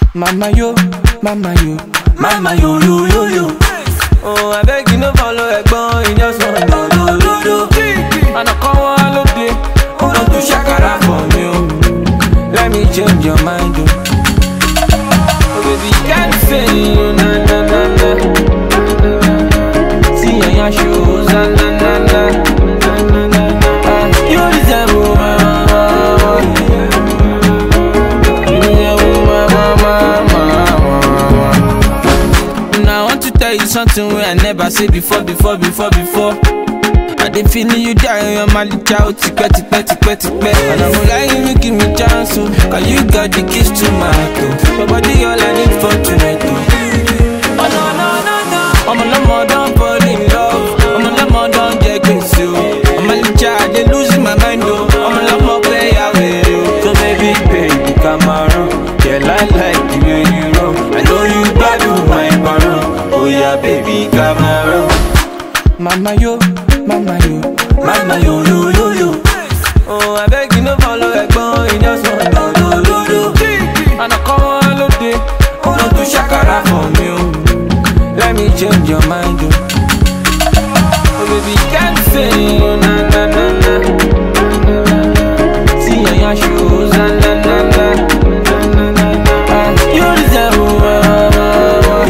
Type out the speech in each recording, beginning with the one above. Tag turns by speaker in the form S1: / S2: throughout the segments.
S1: Mama yo, mama yo, mama yo yo yo yo. Oh, I beg you no follow ẹ̀gbọ́n, you just want do do do do. Àná kan wá lóde, ó lọ tún ṣàkàrà for me o. Let me change your mind o. Oh baby, can't say you na na na na. See your your shoes, na na na na. Ah, You deserve my Now I want to tell you something where I never say before, before, before, before. I dey feeling you die on your mali chow tipẹ́ tipẹ́ tipẹ́ tipẹ́. And I'm lying, you give me chance, oh, cause you got the keys to my heart, oh. Your body all I need for tonight, oh. Oh no, no, no, no. Ọmọ lọ́mọ don fall in love, ọmọ lọ́mọ don jẹ gbèsè, oh. Ọmọ licha, I dey losing my mind, oh. Ọmọ lọ́mọ play away, oh. So baby, baby, come around. Yeah, I like the way you roll. I know you gbádùn my parole. Oh yeah, baby, come around. Mama yo, mama yo, mama yo yo yo yo. Oh, I beg you no follow ẹ̀gbọ́n, you just want do do do do. Àná kan wá lóde, ó lọ tún ṣàkàrà for me o. Let me change your mind o. Oh baby, can't say you na na na na. See your your shoes, na na na na. Ah, You deserve my, my, my.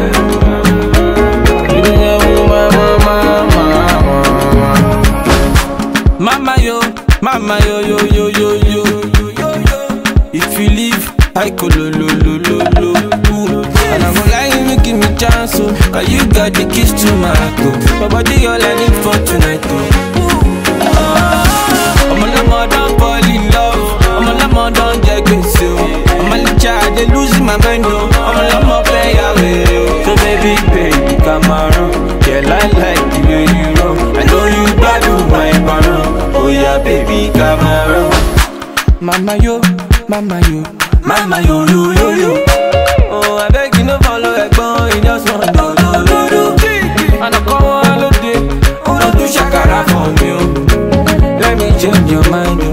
S1: You deserve my, my, my, my, my. Mama yo, mama yo yo yo yo yo yo yo yo. If you leave, I go lo lo lo lo lo. Ooh. And I'm lying, you give me chance, oh, cause you got the keys to my heart, oh. My body all I need for tonight, oh. Oh, I'm a lemon, don't fall in love. I'm a lemon, don't get gbèsè, oh. I'm a licha, I dey losing my mind, oh. I'm a lemon, play away, oh. So baby, baby, come around. Yeah, I like the way you roll. I know you gbádùn my parole. Oh yeah, baby, come around. Mama yo, mama yo, mama yo yo yo yo. Oh, I beg you no follow ẹ̀gbọ́n, you just want do do do do. Àná kan wá lóde, ó lọ tún ṣàkàrà for me o. Let me change your mind o.